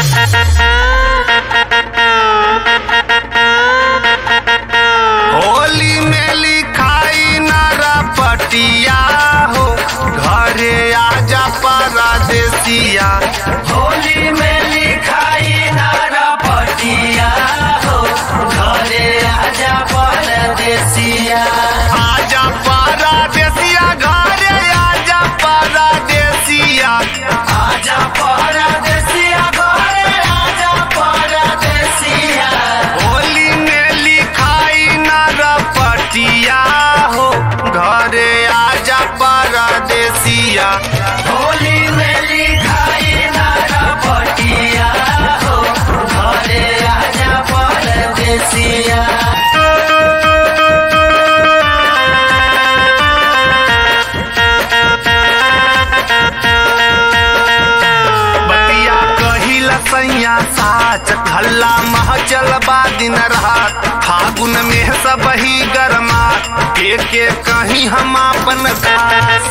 होली में लिखाई नारा पटिया हो घरे आजा परदेसिया होली में लिखाई नारा पटिया हो घरे आजा परदेसिया आजा परदेसिया घरे आजा परदेसिया आजा परदेसिया घरे आजा परदेसिया होली में लिखाई नारा पटिया हो घरे आजा परदेसिया होली में लिखाई नारा पटिया हो घरे आजा परदेसिया बतिया कहिला सैया साच हल्ला महचल बा दिन रात फागुन में सब ही गरमा के के कहीं हम अपन खास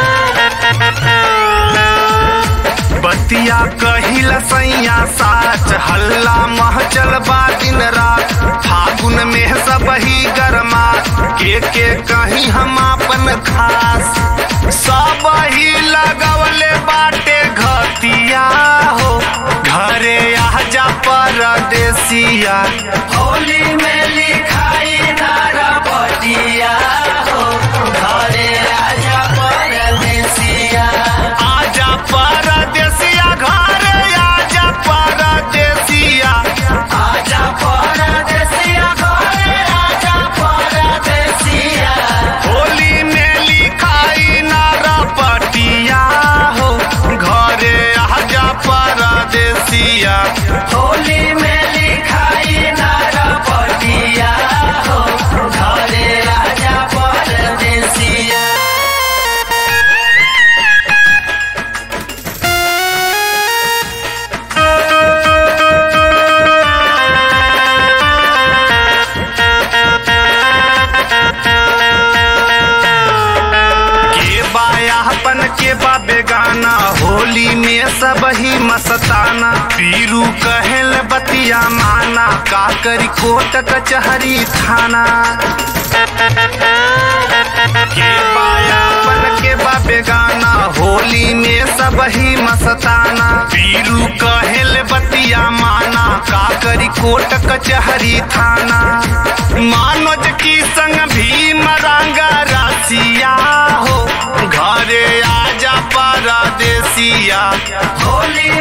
बतिया कहिला सैया साच हल्ला महचल बा दिन रात फागुन में सब ही गरमा के के कहीं हम अपन खास सब ही लगवले बाटे घतिया हो घरे आजा परदेसिया होली में लिखाई नारा पटिया हो घरे आजा परदेसिया आजा परदेसिया घरे आजा परदेसिया आजा परदेसिया घरे आजा परदेसिया होली में लिखाई नारा पटिया हो घरे आजा परदेसिया होली में लिखाई नारा पटिया हो घरे आजा परदेसिया के बायापन के बा बेगाना होली में सब ही मस्ताना पीरू कहल बतिया माना का करी कोट कचहरी थाना के बायापन के बा बेगाना होली में सब ही मस्ताना पीरू कहल बतिया माना का करी कोट कचहरी थाना मानोज की संग भीम रंगा रासिया हो घरे आजा परदेसिया होली